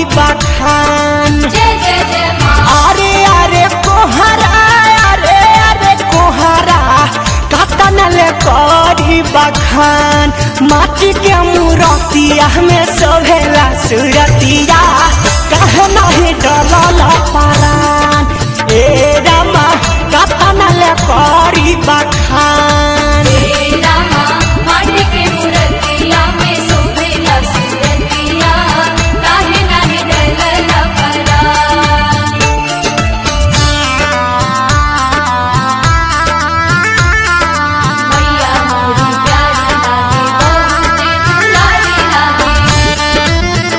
बखान जय जय जय माँ अरे अरे कोहरा अरे अरे कोहरा कतन ले करी बखान माटी के मूरतिया में सोहेला सुरतिया कहे नहीं डलल परान ए रामा कतन ले करी बखान तेरा माँ माटी के मूर्तिया में शोभेला सुरतिया काहे नाही डलल परा मैया मोरी प्यारी लागे बहुते दुलारी लागे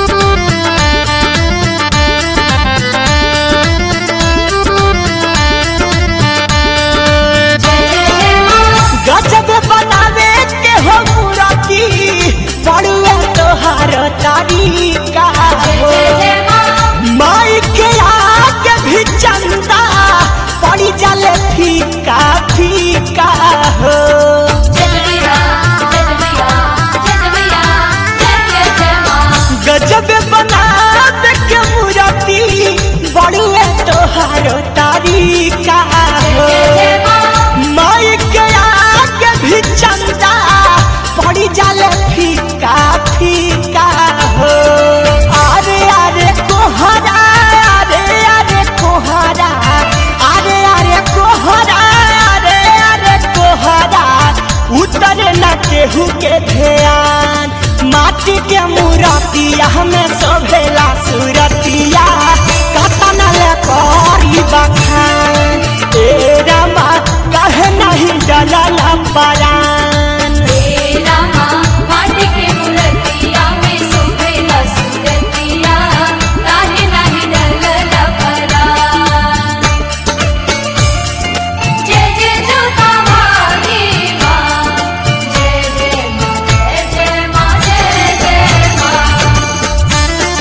जय जय जय माँ गजब बनावे के हो मूरति बड़ुआ तोहार तारीका जय हो जय जय माँ माई के आगे भी चंदा पड़ी जाले फीका फीका हो जय मैया जय मैया जय मैया जय जय जय माँ गजब बनावे के मूरति बड़ुआ तोहार तारीका हो जय जय माँ माई के आगे भी चंदा पड़ी जाले फीका फीका हो अरे अरे कोहरा अरे अरे कोहरा अरे अरे कोहरा अरे अरे कोहरा उतर न केहू के ध्यान माटी के मूरतिया हमें सोभेला सुरतिया कतन ले करी बखान ए रामा कहे नहीं डलल परान तेरा माँ माटी के मूर्तिया में शोभेला सुरतिया काहे नाही डलल परा जय जय जोता वाली माँ जय जय माँ जय जय माँ जय जय माँ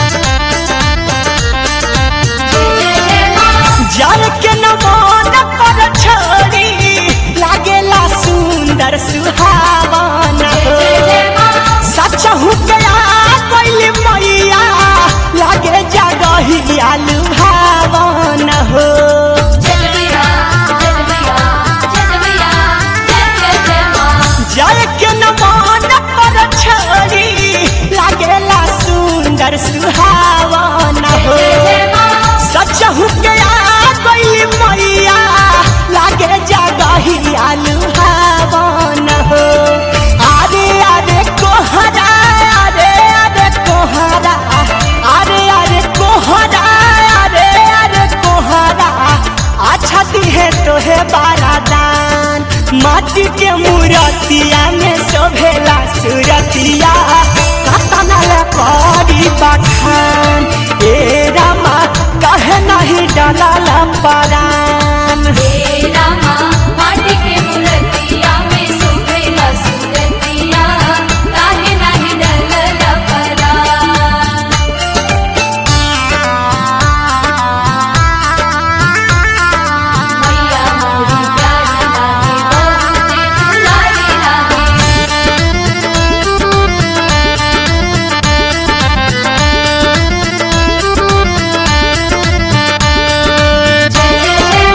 जय जय जय माँ जल के नमोन पर छोड़ी लागेला सुंदर सुहावन जय जय जय माँ सच हो गया कोई मैया लागे जगहिया लुभावन हो जय मैया जय मैया जय मैया जय जय जय माँ जल के नमोन पर छोड़ी लागेला सुंदर सुहावन हो जय जय माँ सच हो गया कोई मैया लागे जगहिया लुभावन हो अरे अरे कोहरा अरे अरे कोहरा अरे अरे कोहरा अरे अरे कोहरा अच्छा दिहे तोहे बारादान माटी के मूरतिया में शोभेला सुरतिया कतन ले करी बखान ए रामा कहे नहीं डलल परान तेरा माँ माटी के मूर्तिया में शोभेला सुरतिया काहे नाही डलल परा मैया मोरी प्यारी लागे बहुते दुलारी लागे जय जय जय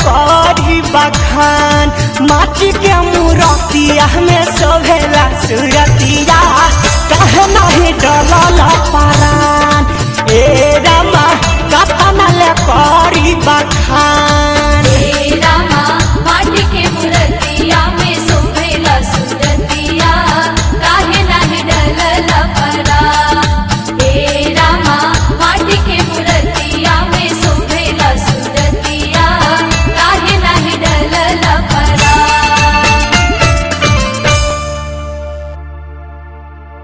करी बखान माटी के मूरतिया में सोभेला सुरतिया कहे नहीं डलल पारान ए रामा कतना ले कर